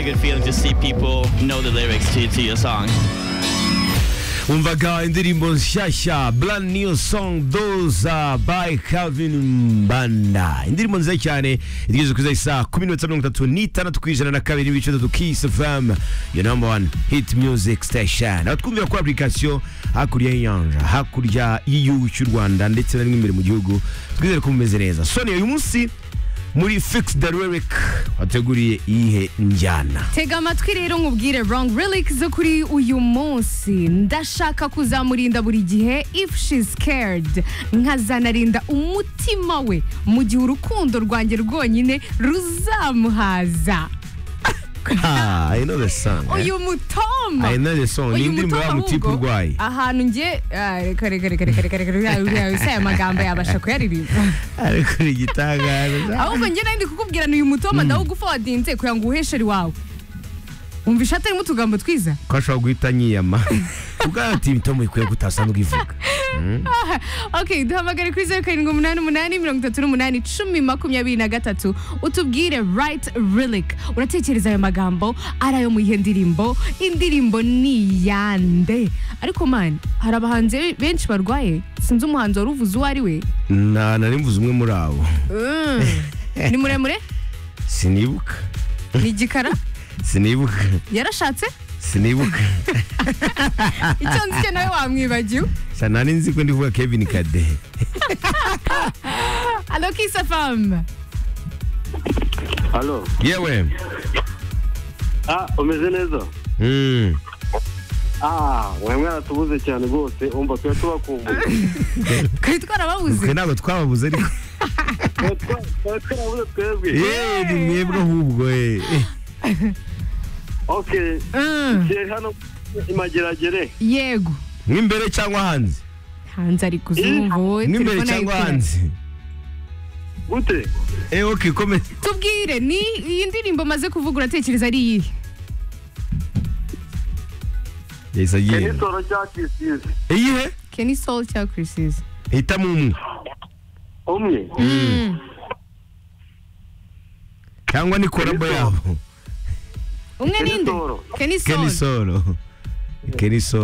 good feeling to see people know the lyrics to, to your song. umvaga indirimbo nshyashya brand new song those are by calvin mbanda indirimbo nziza cyane igeze kuza isa kumi n'iminota mirongo itatu n'itandatu ku ijana na kabiri n'ibice bitatu kiss fm your number one hit music station aho twumvira kuri application hakurya y'inyanja hakurya y'igihugu cy'u rwanda ndetse na rimwe imbere mu gihugu twizere ko mumeze neza soni uyu munsi muri fix the lyric wateguriye iyihe njyana tega amatwi rero nkubwire wrong relic zo kuri uyu munsi ndashaka kuzamurinda buri gihe if she scared nkazanarinda umutima we mu gihe urukundo rwanjye rwonyine ruzamuhaza Ah, I know the song. eh? uyu mutoma I know the song. Ni uyu indirimbo mutoma ya mutipe ahubwo, urwaye. ahantu nge ah, reka reka reka reka reka reka reka reka reka aya magambo yabasha kuyaririmba ariko ni igitangaza ahubwo njye nari ndi kukubwira ni uyu mutoma ndawugufawadinze kugira ngo uhesheri wawe wumva ishati irimo utugambo twiza ko ashobora guhita nyiyama ubwo ati imitomo ikwiye gutasanzwe ivuga ok duhamagare kuri zeru karindwi umunani umunani mirongo itatu n'umunani cumi makumyabiri na gatatu utubwire right relic uratekereza ayo magambo ari ayo mu iyihe ndirimbo indirimbo ni iyande ariko mani hari abahanzi benshi barwaye sinzi umuhanzi wari uvuze uwo ari we na nari mvuze umwe muri abo Mm. ni muremure sinibuka ni igikara sinibuka yarashatse sinibuka icyo nzi cyo nawe wamwibagiwe sa nari nzi ko ndivuga Kevin Kade alo kisa famu Halo. yewe Ah, umeze neza? Mm. Ah, wewe mwatubuze cyane rwose, umva twe tubakumbuye. kuri twarababuze twe ntabwo twababuze ariko Twe twa- twarabuze twebwe. yewe ni mwebwe ahubwo eh. Okay, Mm. kiri hano imageragere. yego mw'imbere cyangwa hanze hanze ari kuzumva wowe mw'imbere telefone cyangwa ayikuranye. hanze Gute? eh okay komeza tubwire ni iyi ndirimbo maze kuvuga uratekereza ari iyihe yahise Ni agenda soro cya kisize. iyihe keni soul cya kirisizi hitamo umwe Umwe. cyangwa ni korabo yabo umwe Kenny ninde Soul. keni Kenny soul Solo. Kenny Solo.